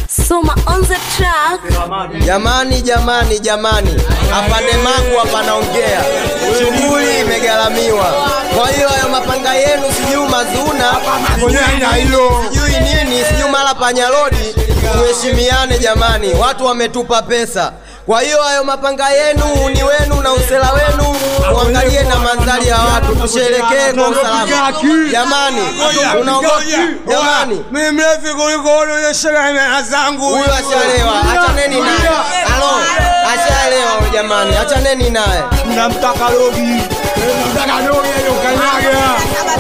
Soma on the track. Jamani, jamani, jamani, apande mangu panaongea, shughuli imegharamiwa. Kwa hiyo hayo mapanga yenu sijui mazuna sijui nini sijui mara panyarodi, tuheshimiane jamani, watu wametupa pesa. Kwa hiyo hayo mapanga yenu ni wenu na usela wenu, muangalie na mandhari ya watu, tusherekee kwa usalama. Jamani, unaogopa jamani, Mimi mrefu kuliko unaonyesha mea zangu. huyu ashalewa, achaneni naye. Halo, ashalewa huyu jamani, achaneni naye. Namtaka Rogi. Namtaka Rogi aliyokanyaga.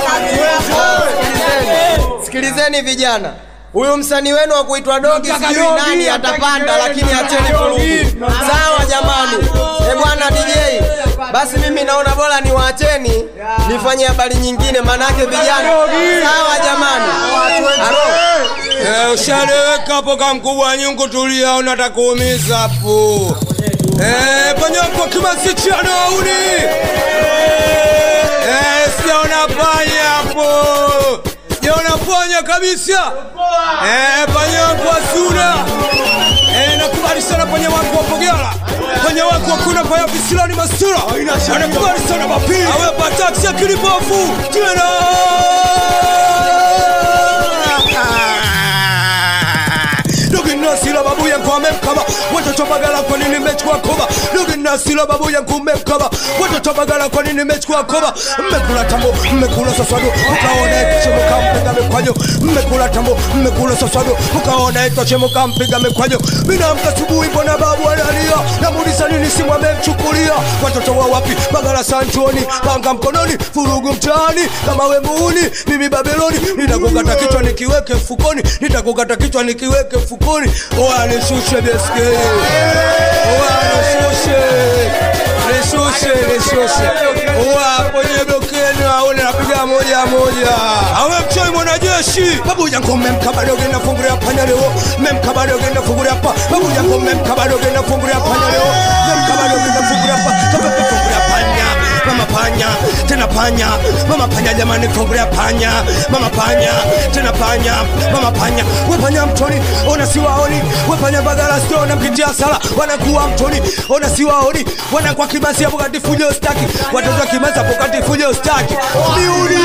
Sikilizeni, sikilizeni vijana, huyu msanii wenu wa kuitwa Dogi Nataka sijui Dogi, nani nataka atapanda, Dogi, lakini nataka acheni Dogi. vurugu. Sawa jamani, e bwana DJ, basi mimi naona bora niwaacheni nifanye habari nyingine, manake vijana. Sawa jamani, halo. Eh, ushaleweka hapo kama mkubwa wa nyungu, tulia, unataka kuumiza hapo. Eh, panyako kimasichano auni. Eh, sijaona panya hapo. Sijaona panya kabisa. Eh, panyako asuna. Eh, nakubali sana panya wako wa Pogela. Panya wako hakuna panya visilani masura. Anakubali sana mapili. Awe pataksi ya kilipofu. Tena. Ndugu nasila babu yangu amemkaba watoto bagala kwa nini mmechukua koba Ndugu nasila babu yangu mmemkaba watoto bagala kwa nini mmechukua koba mmekula tambo mmekula sasado ukaona itochemuka mpiga mikwajo mmekula tambo mmekula sasado ukaona itochemuka mpiga mikwajo minamka asubuhi mbona babu analia namuuliza nini simu amemchukulia watoto wa wapi bagala sanchoni panga mkononi furugu mtaani kama we muuni mimi babeloni nitakukata kichwa nikiweke mfukoni nitakukata kichwa nikiweke mfukoni oya nishushe beskeli oya nishushe nishushe nishushe oya kwenye blokeni aone napiga moja moja awe mchoi mwanajeshi babu yangu mmemkabadoge nafungulia panya leo mmemkabadoge nafungulia pa babu yangu mmemkabadoge nafungulia panya leo mmemkabadoge nafungulia pa kama kufungulia panya mama panya tena panya mama panya jamani fungulia panya mama panya tena panya mama panya we panya mtoni ona siwaoni we panya bagala sio namkitia sala wanakuwa mtoni ona siwaoni wanakuwa kibasi hapo kati fujo staki watoto wa kimasa hapo kati fujo staki miuni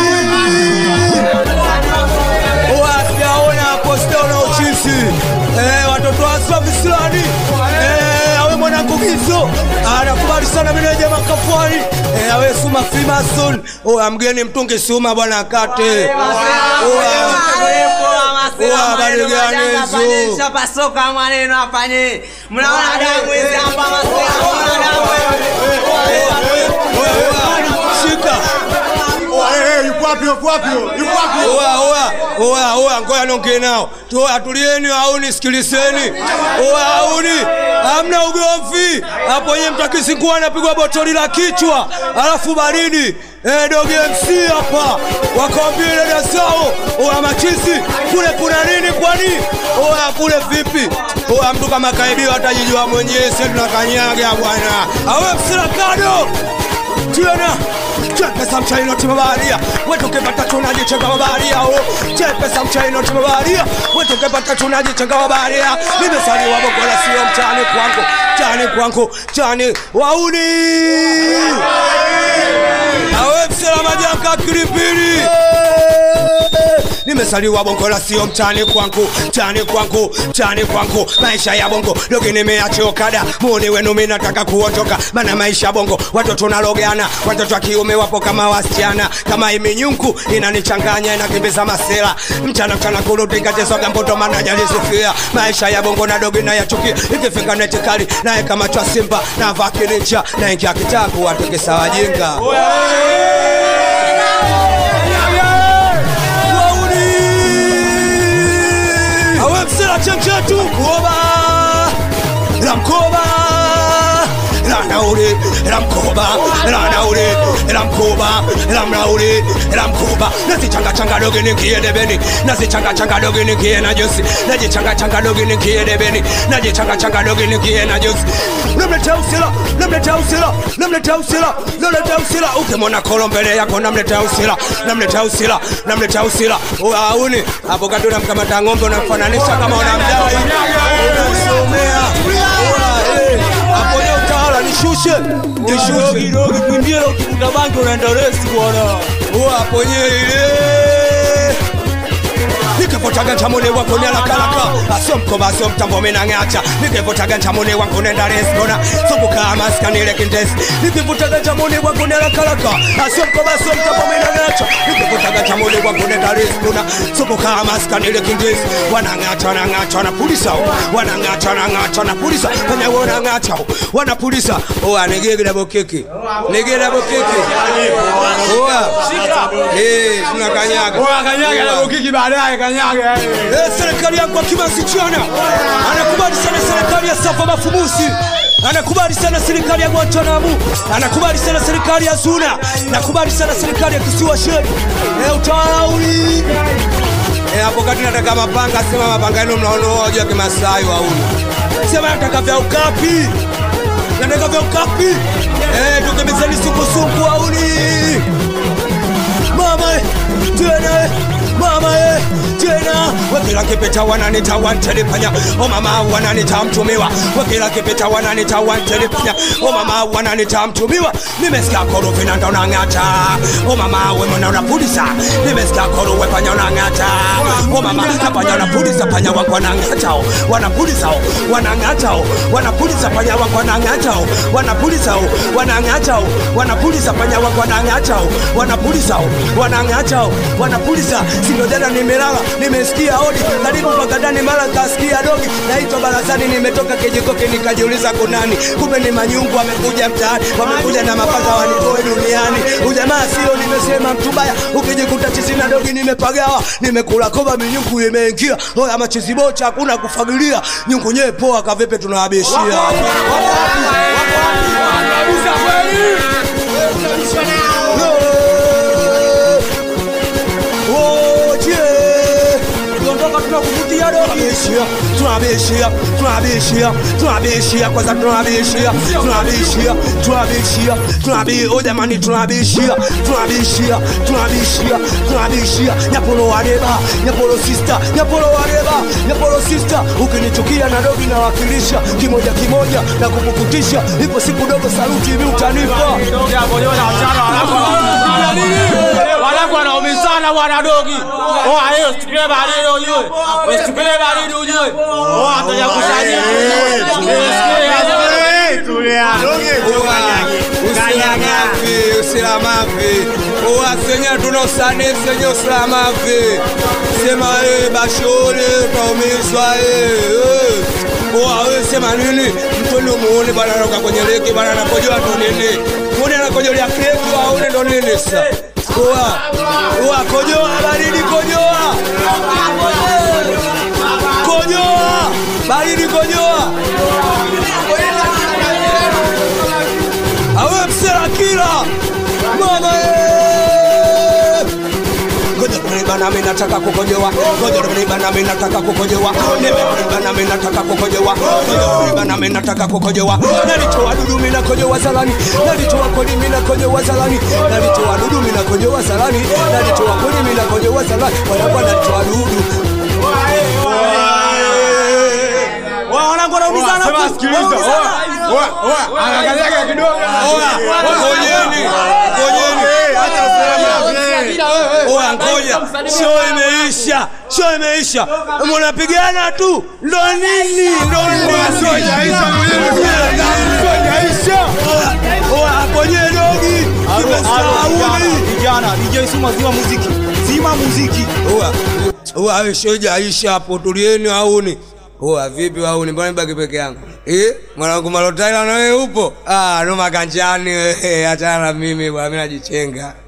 wasiaona hapo sijaona uchisi eh, watoto waswa visilani eh, awe mwanangu gizo anakubali sana meneja makafwani eh, awe suma frimason oya mgeni mtungi suma bwana kate Oya. Oya, habari gani hizo? Shapasoka maneno afanye. Mnaona damu hizi hapa masela, mnaona damu. Oya, oya, shika Oya, oya, oya, oya, ngoja niongee nao. Oya, tulieni auni, sikilizeni. Oya, auni, hamna ugomvi hapo. Nyie mtakisi kuwa anapigwa botoli la kichwa alafu baridi Eh, doge MC hapa wakawambia dada zao, oya machizi kule kuna nini? Kwani oya kule vipi? Oya mtu kama kaibiwa atajijua mwenyewe, sisi tunakanyaga bwana. Awe msirakado tena chepesa mchaino timabaria wetokepata chunaji chenga mabaria o chepesa mchaino timabaria wetokepata chunaji chenga mabaria nimesaliwa bogola sio mchani kwangu chani kwangu chani wauni awe msela majaka kilipili nimesaliwa bongo la sio mtani kwangu mtani kwangu mtani kwangu maisha ya bongo logi nimeachokada muni wenu mi nataka kuondoka mana maisha ya bongo watoto nalogana watoto wa kiume wapo kama wasichana kama iminyungu inanichanganya inakimbiza masela mchana mchana kurutingatesoga mboto mana jalisifia maisha ya bongo na dogi na yachukia ikifika netikali naye kama chwa simba na vakilincha naingia kitabu watukisa wajinga Wauni! awe msela chenchetu kuoba la mkoba la nauli la mkoba la nauli la mkoba la mnauli la mkoba nazichanga changa dogi nikie debeni nazichanga changa dogi nikie na josi najichanga changa dogi nikie debeni najichanga changa dogi nikie na josi namletea usila namletea usila namletea usila namletea usila ukimwona kolo mbele yako namletea usila namletea usila namletea usila auni hapo kati unamkamata ng'ombe unamfananisha kama unamdai jishushe jishushe Dogi kimbia leo ukikuta bangi unaenda resi bwana. wapo nyele nikevotaga ntamone wako nelakalaka asomkova asomtambo menang'acha nikevotaga ntamone wako nenda resgona sokukaa maskanile kindesi nikivutaga ntamone wako nelakalaka asomkova asomtambo menang'acha nikevotaga ntamone wako nenda resgona sokukaa maskanile kindesi wanang'acha wanang'acha wanapulisa wanang'acha wanang'acha wanapulisa kanyawe wanang'acha wanapulisa oa negegera bokeke negera bokeke oa eh tunakanyaga Kanyaga na ukiki baadaye kanyaga. Eh, serikali yangu akimasichana anakubali sana serikali ya safa mafumusi anakubali sana serikali ya Guantanamo, anakubali sana serikali ya Zuna, nakubali sana serikali ya kisiwa Shedu. Eh, utawala uli eh, hapo kati nataka mapanga, sema mapanga yenu mnaonoa juu ya Kimasai wauni, sema nataka vya ukapi, nataka vya ukapi eh, tukimizeni sungusungu wauni mama eh, tena eh, mama eh, tena wekila kipeta wananita wantelipanya o mama wananita mtumiwa wekila kipeta wananita wantelipanya o mama wananita mtumiwa nimesikia korofi na ndona ng'ata o mama we mwana unapulisa nimesikia koro we panya unang'ata o mama napanya unapulisa panya wangu wanang'atao wanapulizao wanang'atao wanapulisa panya wangu wanang'atao wanapulizao wanang'atao wanapulisa panya wangu wanang'atao wanapulizao wanang'atao wanapuliza sindo jana nimelala nimesikia hodi karibu pakadani mara kasikia dogi naitwa barazani nimetoka kijikoke nikajiuliza kunani kumbe ni manyungu wamekuja mtaani wamekuja na mapaka wanitoe duniani ujamaa sio nimesema mtubaya ukijikuta chisina dogi nimepagawa nimekula koba minyungu imeingia oya machizibocha hakuna kufagilia nyungu nyee poa kavipe tunawabishia tunabishia tunabishia tunabishia kwanza tunabishia tunabishia tunabishia tunabi o jamani tunabishia tunabishia tunabishia tunabishia nyapolo wareba nyapolo sister nyapolo wareba nyapolo sister ukinichukia na dogi nawakilisha kimoja kimoja na kukukutisha ipo siku dogo saluti hivi utanipa Wanangu wanaumizana bwana dogi. Oa hiyo usitukile baridi ujue. Usitukile baridi ujue. Oa ataja kusanyia. usilamavi usilamavi uwasenya tunosane senye usilamavi sema e bashole utaumizwa uwawe sema nini mtoni umuone bana natoka kwenye leki bana anakojoa ndo nini muni anakojolea keki waone ndo nini sa uwa uwa kojoa baridi kojoa kojoa baridi kojoa awe msela kila mama eh. ngoja kuliba nami nataka kukojoa ngoja kuliba nami nataka kukojoa nimekuliba nami nataka kukojoa ngoja kuliba nami nataka kukojoa nalitoa dudu mimi nakojoa zalani nalitoa kodi mimi nakojoa zalani nalitoa dudu mimi nakojoa zalani nalitoa kodi mimi nakojoa zalani wala kwa nalitoa dudu Wanangu wanaumizana. Sema sikiliza. Oa, oa, oa. Anakanyaga kidogo. Oya, ngojeni, ngojeni. Acha usalama. Oya, ngoja, show imeisha, show imeisha, mnapigana tu, ndo nini? Ndo nini? Sojaisha mwenyewe. Sojaisha. Oya, kwenye dogi kimestauni. Vijana, DJ Suma zima muziki. Zima muziki. Oya, oya, show ijaisha hapo, tulieni auni. Oya, vipi auni, mbona nibaki peke yangu? Eh, mwanangu Malotaila na wewe upo? Ah, no makanjani wewe, achana na mimi bwana, mimi najichenga.